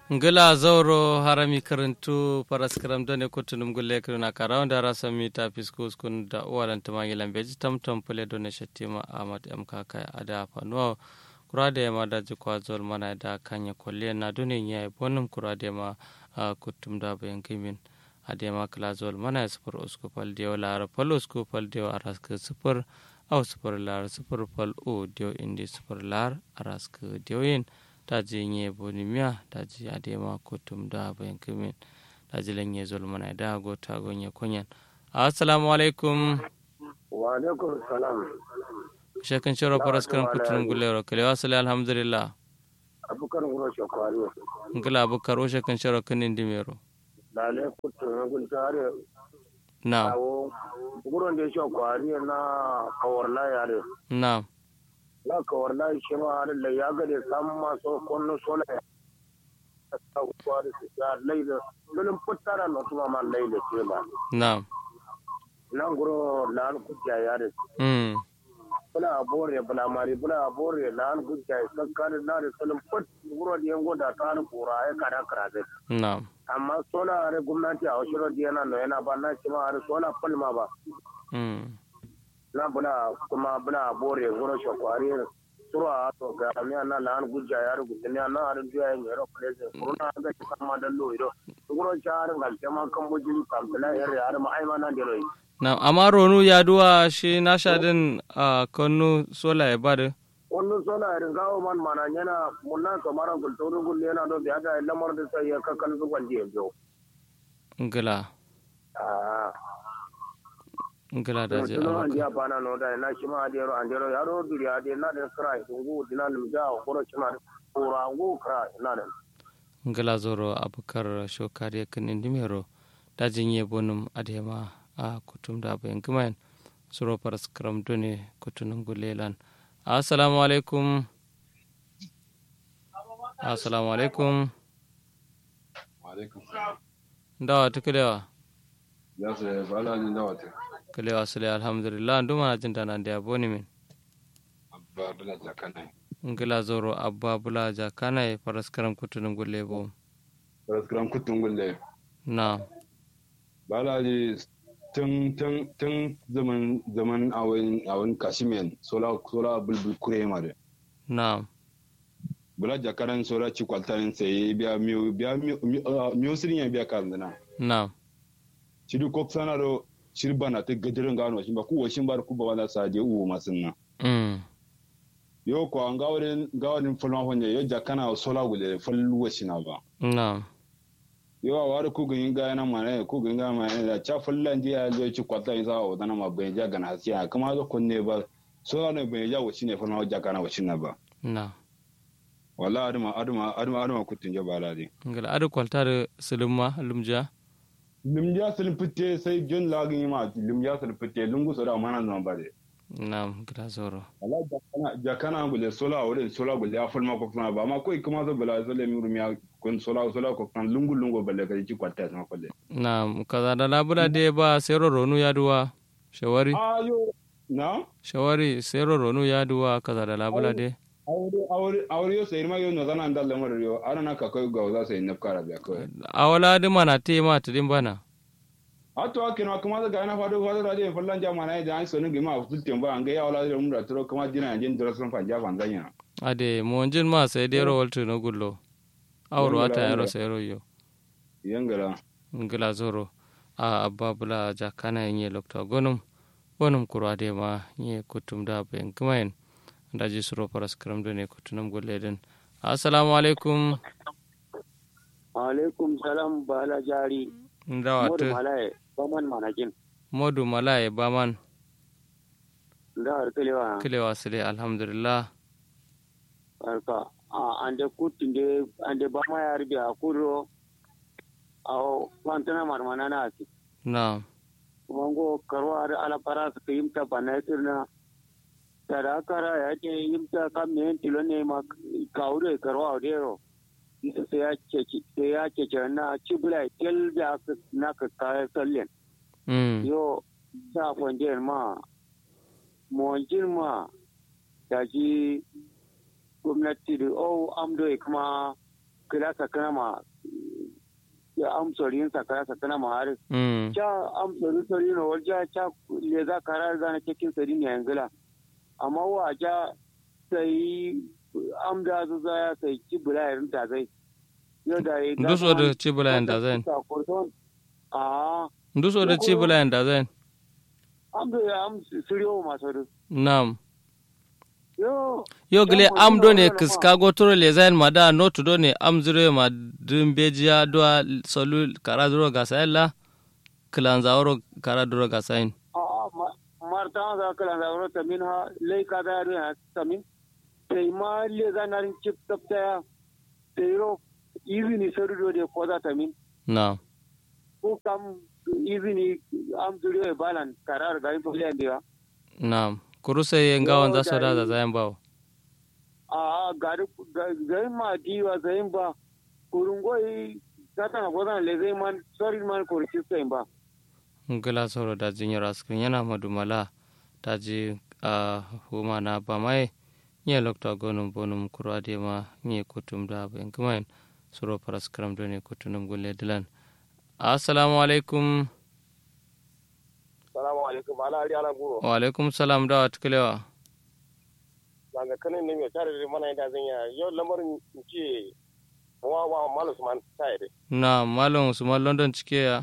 ngila zauro harami karantu paraskaram done kutunum gulle kiruna karawda rasa mita fiskus kun da uwalan tumangi lambeji tamtam pule done shattima ahmad m kakai ada fanuwa kurade yama da jikwa zol mana da kanya kolliya na dune nya bonum kurade ma kutum da bayan kimin adema kala zol mana ya sufur usku fal diyo lara fal usku fal diyo araska sufur au sufur lar sufur fal o diyo indi sufur lar araska diyo yin daji nye boni miya daji adema kutum da bayan kimin daji lanye zol mana da go ta go nye kunyan assalamu alaikum wa alaikum salam shekan shiro faras kan kutunum gulero kale wasali alhamdulillah abukar ngoro shakwari ngila abukar o shekan shiro kanin dimero dale kutunum gultare na awo ngoro de shakwari na kawarla yare na na kawarla shi ma har da ya ga da sam maso konno sola ta kwari su ya laila lulun puttara no tuma man laila ce ba na nan ngoro lan kujja yare mm bula bore bula mari bula bore lan kujja kakkar na da sulun put ngoro de ngo da ta kura ai kada kara na amma sola are gwamnati a wasu rodi yana no yana ba na shi ma are sola palma ba mm na bula kuma bula bore goro shakwari surwa to ga mi na lan gujja yar gudin ya na are duya yin yaro place kuruna ga shi kama da lo ido goro char ga jama kan bujin kamtala yar yar ma ai ma na dero na amma ronu ya duwa shi na shadin a kanu sola ya bada wannan sola irin gawo man mana yana munna kamar gulturu gulle yana do biya ga lamar da sai ya kakkan zuwan da yau ngila ah ngila da je tuno abaka andi abana no da na shima adi ro andi ro yaro duri adi na da kra ngu dina lim ja ko shima kura ngu kra na da ngila zoro abukar shokari kan indimero dajin ye bonum adema a kutum da bayan kumayan suro paras kram done kutunum gulelan assalamu alaikum assalamu alaikum alaikum ndawa tukulewa ya su bala ni na wata kulewa sule alhamdulillah nduma na jinta na da boni min abba bala jakana ngila zoro abba bula jakana paras kram kutunum gule bo raskram kutun gulle na bala ni tun tun tun zaman zaman awon awon kashimiyan sola sola bulbul kure ma de na bala jakaran sola ci kwaltanin sai biya miyo biya miyo sirin ya biya kandana na shiri kok sana do shiri bana te gadirin gano shi ba ku washin bar ku ba wala sa je uwo masunna mm yo ko an gawarin gawarin fulma honye yo jakana sola gulle fallu washina ba na yawa wari ku gin ga na mana ku gin ga mana da cha fullan ji ya zo ci kwata yin sa o dana ma bai ja gana siya kuma zo kunne ba so ne bai ja wuci ne fulma ja kana wuci na ba na wala aduma aduma aduma aduma kutun ja bala de ngila adu kwaltar sulumma lumja limja sul fitte sai jon lagin ma limja sul fitte lungu so da mana nan ba de na ngila zoro wala jakana jakana gule sola wala sola gule ya fulma ko fulma ba ma ko kuma zo bala zo le mi rumiya kun sola sola ko kan lungu lungu balle ka ci kwata sama kwalle na kaza da labula de ba sero ronu ya duwa shawari ayo na shawari sero ronu ya duwa kaza da labula de aure aure aure yo sai ma yo no zana ndal lamar yo ana na ka kai ga za sai nafkara biya kai awala di mana te ma tudin bana ato akino kuma da gana fado fado da je fallan jama na da an sonu gima fulten ba an ga ya wala da mun da turo kuma dina jin dora sun fa jafa zanya ade monjin ma sai de ro waltu no gullo awro ata yaro sero yo yangara ngila zoro a abba bula jakana yin lokta gonum gonum kuro ade ma nye kutum da ben kumayen daji suro paras kram done kutunum gulleden assalamu alaikum alaikum salam bala jari ndawa modu tu malaye baman manakin modu malaye baman da harkalewa kilewa sile alhamdulillah harka a ande kutinde ande bama yar biya kuro aw kwantana marmana na asi na wango karwa ar ala para su yimta banatirna tada kara ya ce yimta kam ne tilo ne ma kaure karwa odero sai ya ce sai ya ce na cibula tel da na ka kaya sallen mm yo sa fonjen ma monjin ma da ji gwamnati da o amdo kuma kila sakana ma ya amsorin sakana sakana ma har mm cha amsorin sori no walja cha le za karar zana cikin sari ne yangila amma wa ja sai amda zu za ya sai ci bula irin ta zai yau da ya nduso da cibula yanda zan a nduso da cibula yanda zan amdo ya am siriyo masu da nam yo yo gile Yan am do ne magana kiskago toro le zain mada notu do ne am zire ma dumbejiya do solu kara duro gasailla kilanza oro kara duro gasain a marta za ka landa wuro tamin ha lai ka da yaro ya tamin sai ma le za na rin chip tapta ya sai ro izini sarudo de ko za tamin nam ko kam izini am duriyo balan karar ga info le ndiwa nam kuruse ye ngawan za soda za zayan bawo a gari gari ma diwa zayin ba kurungoi gata na godan le zai man sorry man kurci sai ba ngila soro da jinyar askin yana madumala ta ji a huma na ba mai nye lokta gonum bonum kuro ade ma nye kutum da bayan kumain soro paraskram do ne kutunum gulle dilan assalamu alaikum salamu alaikum ala ari ala guro wa alaikum salam da wa tukulewa daga kanin ne mai tare da mana da zan ya yau lamarin ce wa wa malu man tare na malam usman london cike ya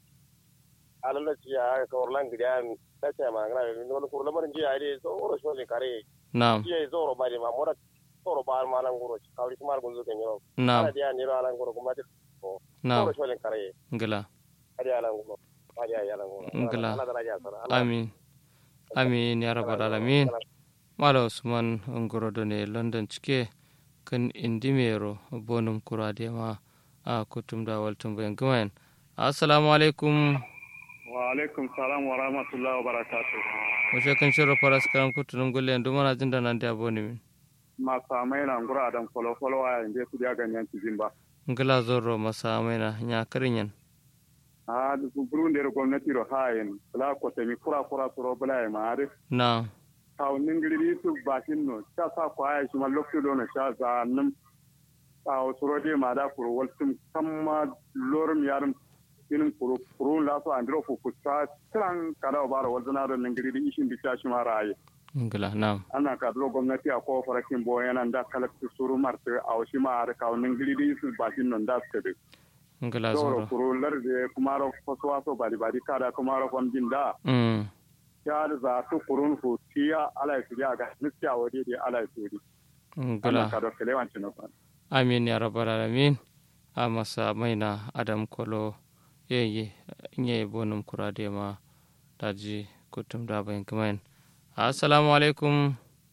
alalla ci ya ka orlan gidan ta ce ma ngana ne wani ko lamarin ji ya dai so oro so ne kare na ji ya zo ro ba de ma mora oro ba ma lan guro ci kawri kuma gunzo kan yau na ala dia ni ro alan guro kuma ta na oro so ne kare ngila ari alan guro ari alan guro Ngala. ala daraja sara amin amin ya rabbal alamin mala usman ngoro do ne london cike kan indimero bonum kurade ma a kutum da waltum bayan gumain assalamu alaikum wa alaikum salam wa rahmatullahi wa barakatuh wace kan shirya faras karam kutunum gulle yanzu mana jin da nan da boni min ma samai na ngura adam folo folo wa inde ku dia ganyan tizin ba ngila zorro masa maina nya karinyan a du burunde ro gomnati ro hayen la ko temi kura kura soro bala e maare na taw ningiri su batin no ta sa ko ay shi ma lokto do na sha za nam taw soro de ma da kuro waltum kamma lorum yarum inin kuro kuro la so andro fu kusta tran kada o baro walzana do ningiri di ishin bi ta shi ma raye ngila na ana ka duro gwamnati a kowa farakin bo yana da kalakta suru marta a wasu ma har kawo nin gidi su bakin nan da su kade ngila doro zorro kuro larde kuma ro faso waso bari bari kada kuma ro fam jin da mm ya da za su kurun ku tiya ala su ya ga niskiya wade da ala su di ana ngila ka do kelewan cin fa amin ya rabbal alamin a masa maina adam kolo yeye nye bonum kurade ma daji kutum da bayan gumain assalamu alaikum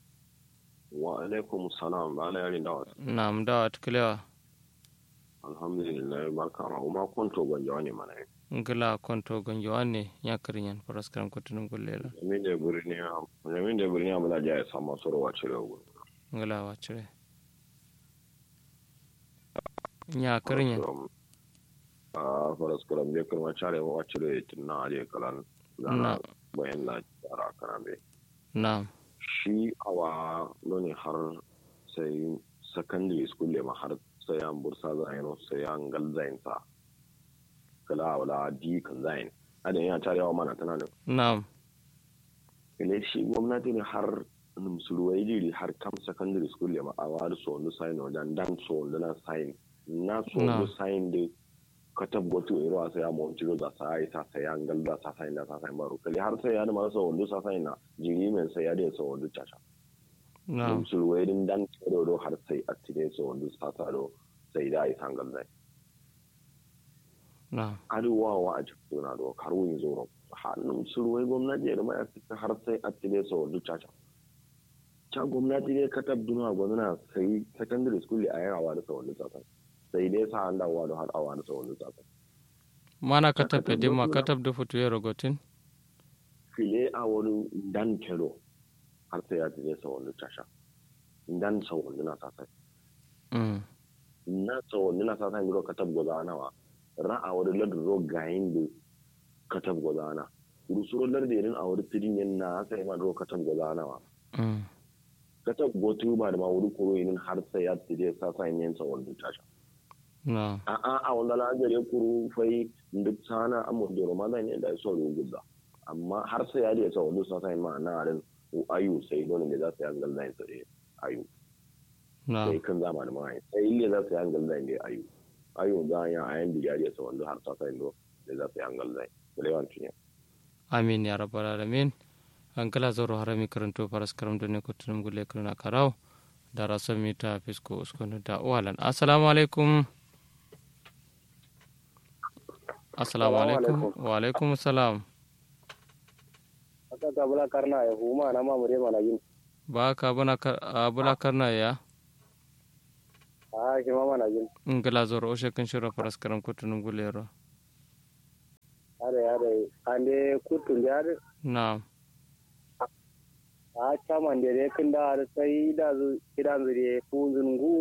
wa alaikum salam ba na yarin dawa na mdawa tukulewa alhamdulillah barka ma kuma kwanto gwanja wani mana yi ngila konto gonjo wanne nya karinyan faras karam kutunum gulle la jamin da birni jamin da birni amala ja ya samu soro wa cire gu ngila wacire nya karinyan a faras karam je kuma cire wa cire tinna je kalan na zana bayan na tsara kana be na shi awa noni har sai secondary school le ma har sai an bursa zayin sai an gal zayin sa kala wala di kan zayin adan yana tarewa mana tana da na ile shi gwamnati ne har numsuruwai jiri har kam secondary school ya ma'awa da so wani sign wajen dan so wani na sign na so Na. wani sign da ka tabbatu iro a saya mo ciro da sa ai sa saya ngal da sa sign da sa sign baro kali har sai ya da ma so wani sa sign na jiri men sai ya da so wani chacha na numsuruwai din dan do do har sai attine so wani sa sa do sai da ai sangal dai na arewa wa a cikin na do karuwin zoro har numsuruwai gwamnati ya da ma ya fita har sai attine so wani chacha can gwamnati ne ka tabduna gwamna sai secondary school a yawa da sauran tsakan sai dai sa an dawowa da har awa da sauran tsakan mana katab e dimma katab do futu yero gotin file a wani dan kelo har sai ya tije sauran tasha dan sauran na sasai mm na sauran na sasai giro katab gwaza nawa ra'a wani ladin ro gayin da katab gwaza na rusuro lardin a wani tidin yin na sai ma ro katab gwaza nawa mm katab gotu ba da ma wuri kuro yin har sai ya tije sasai yin sauran tasha na a a a wanda la gare kuru fai duk sana amu da ramadan ne da so ruguda amma har sai ya da sa wani sa sai ma na ran ayu sai dole ne za su yi angal da su ayu na sai kan zama da mai sai ile za su yi angal da ne ayu ayu ga ya ayan da ya sa wanda har sa sai do da za su yi angal da da yawan tunya amin ya rabbal alamin an kala zoro harami karanto faras karam done kutunum gulle kuna karau da raso mita fisko uskunu da uwalan assalamu alaikum assalamu alaikum wa alaikum salam aka ga bula karna ya huma na mamure mana yin ba ka bana kar- a bula karna ya a shi ma mana yin in kala zoro o shekin shiro faras karam kutunum gulle ro are are ande kutun da are na a chaman da ne kin da har sai da zu kidan zure funzun gu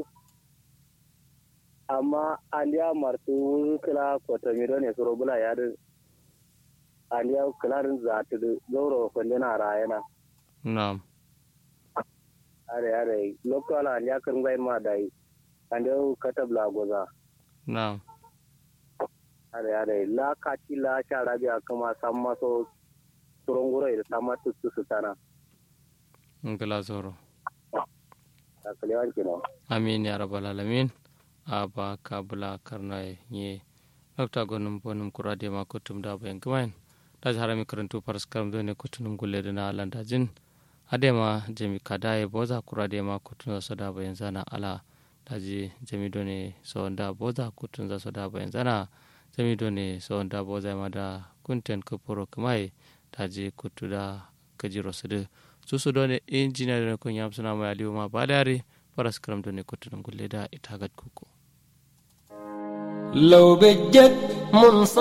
amma ande ya martu kila ko ta mi ne suro bula ya da ande ya kilarin za ta gauro kwalle na rayana na are are lokal ande ya kan gai ma dai ande ya katabla goza na are are la kati la shara biya kama san maso turonguro da sama tuttu su tana in kala zoro a kalewan kino amin ya rabbal alamin a ba ka bula karna ye dokta gonum bonum kurade ma kutum da bayan kumain da harami karantu faras karam do ne kutunum gulle da na landa jin ade ma jami kadaye boza kurade ma kutun za da bayan zana ala daji jami do ne so da boza kutun za da bayan zana jami do ne so da boza ma da kunten kupuro kumai daji kutu da kajiro su da su su do ne injiniya da kun yam suna mai aliyu ma ba dare faras karam do ne kutunum gulle da ita gad kuku لو بجد منصف